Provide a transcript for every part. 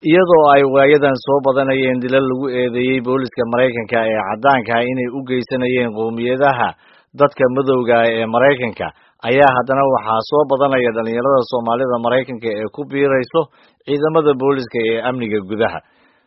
iyadoo ay waayadan soo badanayeen dilal lagu eedeeyey booliska maraykanka ee caddaanka ah inay u geysanayeen qowmiyadaha dadka madowga ah ee maraykanka ayaa haddana waxaa soo badanaya dhalinyarada soomaalida maraykanka ee ku biirayso ciidamada booliska ee amniga gudaha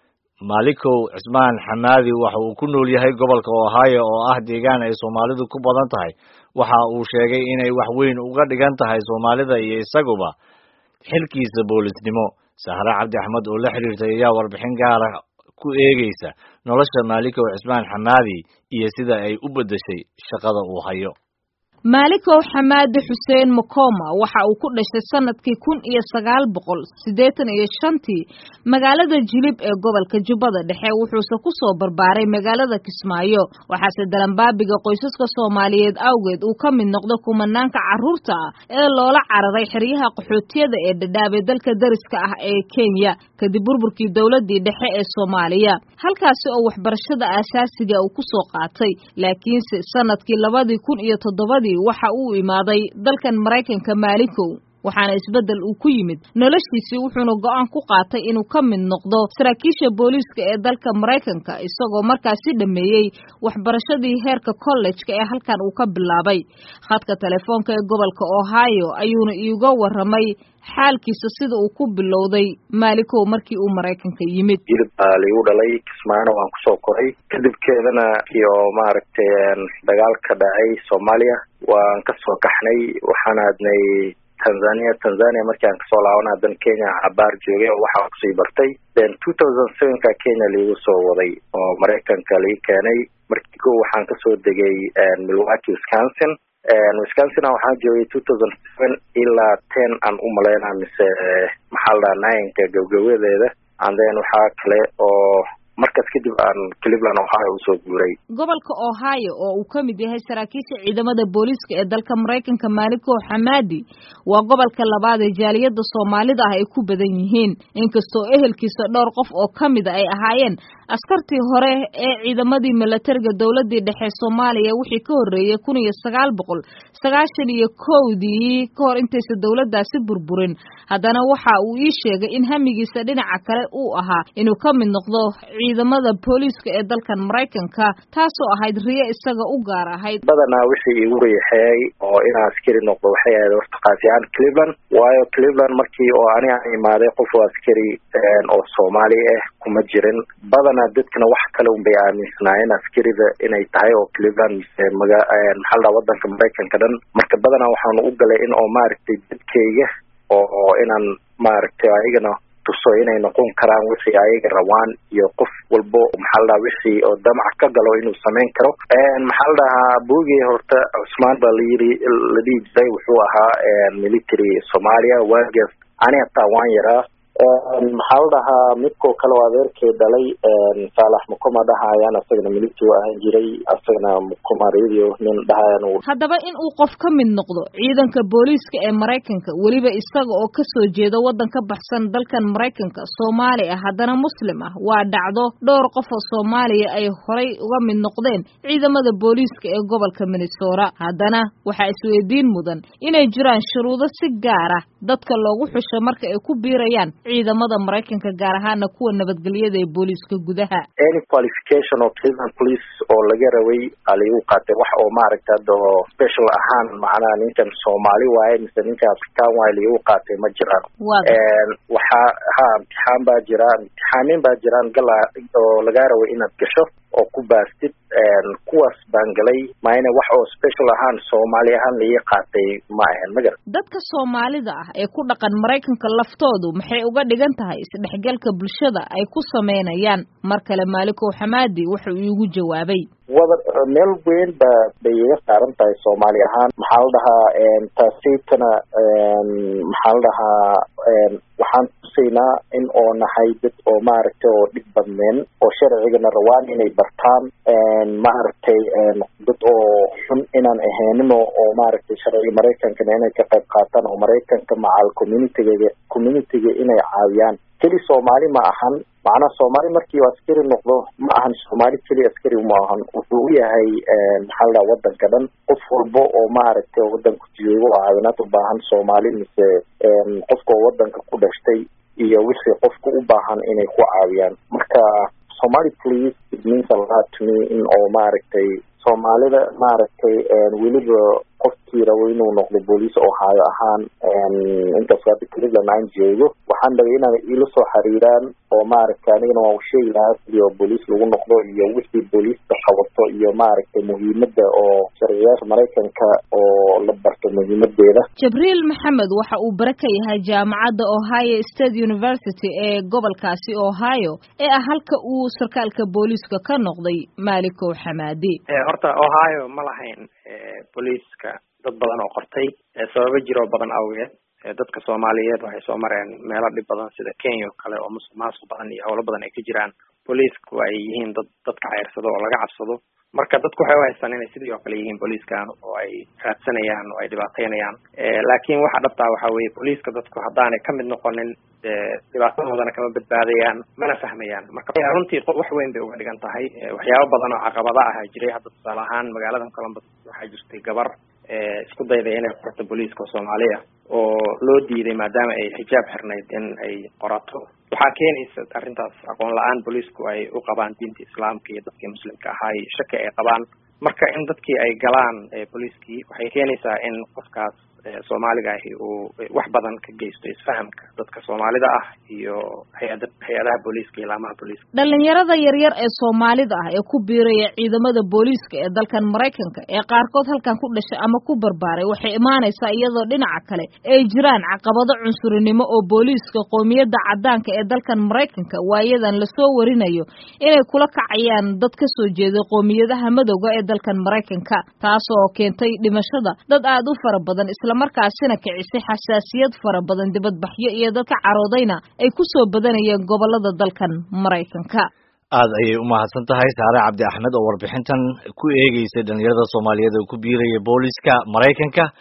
malikow cismaan xamaadi waxa uu ku nool yahay gobolka ohio oo ah deegaan ay soomaalidu ku badan tahay waxa uu sheegay inay wax weyn uga dhigan tahay soomaalida iyo isaguba xilkiisa boolisnimo sahre cabdi axmed oo la xiriirtay ayaa warbixin gaara ku eegeysa nolosha maalikow cismaan xamaadi iyo sida ay u beddeshay shaqada uu hayo maalikow xamaadi xuseen makoma waxa uu ku dhashay sanadkii kun iyo sagaal boqol siddeetan iyo shantii magaalada jilib ee gobolka jubbada dhexe wuxuuse ku soo barbaaray magaalada kismaayo waxaase dalanbaabiga qoysaska soomaaliyeed awgeed uu ka mid noqdo kumanaanka carruurta ah ee loola cararay xeryaha qaxootiyada ee dhadhaabay dalka dariska ah ee kenya kadib burburkii dowladii dhexe ee soomaaliya halkaasi oo waxbarashada aasaasiga uu ku soo qaatay laakiinse sanadkii labadii kun iyo toddobadii waxa uu imaaday dalkan maraykanka maalikow waxaana isbeddel uu ku yimid noloshiisii wuxuuna go'aan ku qaatay inuu ka mid noqdo saraakiisha booliiska ee dalka maraykanka isagoo markaasi dhameeyey waxbarashadii heerka kollejka ee halkan uu ka bilaabay khadka telefoonka ee gobolka ohio ayuuna iiga warramay xaalkiisa sida uu ku bilowday maalikow markii uu maraykanka yimid jilib baa laigu dhalay kismaano waan kusoo koray kadibkeedana iyo maaragtay dagaal ka dhacay soomaaliya waan kasoo kaxnay waxaan aadnay tanzania tanzania markii aan kasoo laabana haddana kenya cabaar joogay oo waxaan kusii bartay then two thousand sevenka kenya laigu soo waday oo maraykanka lai keenay markii ko waxaan kasoo degay milwaukee wisconsin wisconsin waxaan joogay two thousand seven ilaa ten aan u malaynaa mise maxaa la dhaha ninka gabgabadeeda and then waxaa kale oo markaas kadib aan cleveland ohio usoo guuray gobolka ohio oo uu ka mid yahay saraakiisha ciidamada booliiska ee dalka maraykanka maalikow xamaadi waa gobolka labaad ee jaaliyadda soomaalida ah ay ku badan yihiin inkastoo ehelkiisa dhowr qof oo ka mida ay ahaayeen askartii hore ee ciidamadii milatariga dowladii dhexe soomaaliya wixii ka horreeyey kun iyo sagaal boqol sagaashan iyo kowdii ka hor intaysa dowladdaasi burburin haddana waxa uu ii sheegay in hamigiisa dhinaca kale uu ahaa inuu ka mid noqdo ciidamada booliiska ee dalkan maraykanka taasoo ahayd riyo isaga u gaar ahayd badanaa wixii igu riixeeyay oo inaan askari noqdo waxay ahayd horta kaasi ahaan cleveland waayo cleveland markii oo ani aan imaaday qof oo askari oo soomaali ah kuma jirin badanaa dadkana wax kale unbay aaminsanaayeen askarida inay tahay oo cleveland mise maga maxaa la dhaha wadanka maraykanka dhan marka badanaa waxaan u galay in oo maaragtay dadkayga oo inaan maaragtay ayagana tuso inay noqon karaan wixii ayaga rabaan iyo qof walbo maxaa la dhaha wixii oo damac ka galo inuu samayn karo maxaa la dhahaa buugii horta cusmaan baa layiri la dhihi jiray wuxuu ahaa military soomaaliya waagaas ani hataa waan yaraa maxaa la dhahaa midkoo kale oo adeerkay dhalay saalax mukuma dhahayaan asagana military ahaan jiray asagana mukuma radio nin dhahayan haddaba in uu qof ka mid noqdo ciidanka booliiska ee maraykanka weliba isaga oo kasoo jeeda waddan ka baxsan dalkan maraykanka soomaali ah haddana muslim ah waa dhacdo dhowr qof oo soomaaliya ay horay uga mid noqdeen ciidamada booliiska ee gobolka minnesota haddana waxaa isweydiin mudan inay jiraan shuruudo si gaar ah dadka loogu xusho marka ay ku biirayaan ciidamada maraykanka gaar ahaana kuwa nabadgelyada ee booliiska gudaha any qualification oo cleveland police oo laga rabay aa laigu qaatay wax oo maaragta hadda oo special ahaan macnaha ninkan soomaali waaye mise ninkan afrikaan waaye laigu qaatay ma jiraan waxaa ha imtixaan baa jira imtixaanin baa jiraan gala oo lagaa rabay inaad gasho oo ku baastid kuwaas baan galay maayna wax oo special ahaan soomaali ahaan laii qaatay ma ahan magar dadka soomaalida ah ee ku dhaqan maraykanka laftoodu maxay uga dhigan tahay isdhexgalka bulshada ay ku sameynayaan mar kale maalikow xamaadi wuxuu iigu jawaabay wada meel weyn ba bay iga saaran tahay soomaali ahaan maxaa la dhahaa taasaytana maxaa la dhahaa waxaan tusaynaa in oo nahay dad oo maaragtay oo dhib badneen oo sharcigana rawaan inay bartaan maaragtay dad oo xun inaan ahaynin oo maaragtay sharciga maraykankana inay ka qayb qaataan oo maraykanka macal communityga communityga inay caawiyaan keli soomaali ma ahan macnaha soomaali markii uu askari noqdo ma ahan soomaali keli askari ma ahan wuxuu u yahay maxaa la dhaha wadanka dhan qof walbo oo maaragtay wadanku joogo oo caawinaad u baahan soomaali mise qofka oo wadanka ku dhashtay iyo wixii qofka u baahan inay ku caawiyaan marka somali police it means a lot to me in oo maaragtay soomaalida maaragtay weliba qofkii rabo inuu noqdo booliis ohio ahaan inkastoo hadda cleveland aan joogo waxaan rabay inaan ila soo xiriiraan oo maaragtay anigana waan usheegi lahaa sidii oo booliis lagu noqdo iyo wixii booliiska qabato iyo maaragtay muhiimada oo sharciyaasha maraykanka oo la barto muhiimadeeda jibriil maxamed waxa uu bare ka yahay jaamacadda ohio state university ee gobolkaasi ohio ee ah halka uu sarkaalka booliiska ka noqday maalikow xamaadi horta ohio ma lahayn booliiska dad badan oo qortay sababo jiroo badan awgeed dadka soomaaliyeed waxay soo mareen meelo dhib badan sida kenya oo kale oo musuq maasuq badan iyo howlo badan ay ka jiraan booliisku ay yihiin dad dadka ceyrsado oo laga cabsado marka dadku waxay u haystaan inay sidii oo kale yihiin booliiskan oo ay raadsanayaan oo ay dhibaateynayaan laakiin waxa dhabtaa waxa weeye booliiska dadku haddaanay kamid noqonin dhibaatadoodana kama badbaadayaan mana fahmayaan marka runtii wax weyn bay uga dhigan tahay waxyaabo badan oo caqabada ah jiray hadda tusaale ahaan magaaladan columbus waxaa jirtay gabar isku dayday inay qorto booliiska oo soomaali ah oo loo diiday maadaama ay xijaab xirnayd in ay qorato waxaa keenaysa arrintaas aqoon la-aan booliisku ay u qabaan diinta islaamka iyo dadkii muslimka ahaa iyo shaki ay qabaan marka in dadkii ay galaan booliiskii waxay keenaysaa in qofkaas soomaaliga ahi uu wax badan ka geysto isfahamka dadka soomaalida ah iyo hay-ada hay-adaha booliiska iyo laamaha booliiska dhalinyarada yaryar ee soomaalida ah ee ku biiraya ciidamada booliiska ee dalkan maraykanka ee qaarkood halkan ku dhashay ama ku barbaaray waxay imaanaysaa iyadoo dhinaca kale ay jiraan caqabado cunsurinimo oo booliiska qoomiyadda caddaanka ee dalkan maraykanka waayadan lasoo warinayo inay kula kacayaan dad ka soo jeeday qoomiyadaha madowga ee dalkan maraykanka taas oo keentay dhimashada dad aada u fara badan islamarkaasina kicisay xasaasiyad fara badan dibadbaxyo iyo dadka caroodayna ay ku soo badanayeen gobolada dalkan maraykanka aad ayay u mahadsan tahay saare cabdi axmed oo warbixintan ku eegeysay dhalinyarada soomaaliyeed oo ku biiraya booliska maraykanka